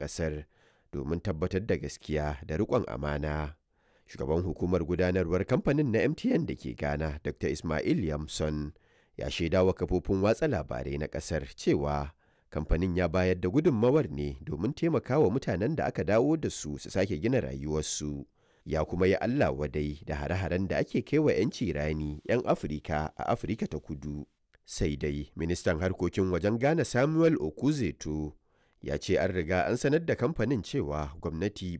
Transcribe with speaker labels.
Speaker 1: ƙasar domin tabbatar da gaskiya da riƙon amana. Shugaban hukumar gudanarwar kamfanin na MTN da ke Ghana, Dr. Ismail Yamson, ya shaidawa kafofin watsa labarai na ƙasar cewa kamfanin ya bayar da gudunmawar ne domin taimakawa mutanen da aka dawo da su su sake gina rayuwarsu. Ya kuma yi Allah wadai da hare-haren da ake kaiwa 'yanci rani 'yan Afirka a Afirka ta kudu. Sai dai ministan harkokin wajen Ghana Samuel Okuzeto ya ce an riga an sanar da kamfanin cewa gwamnati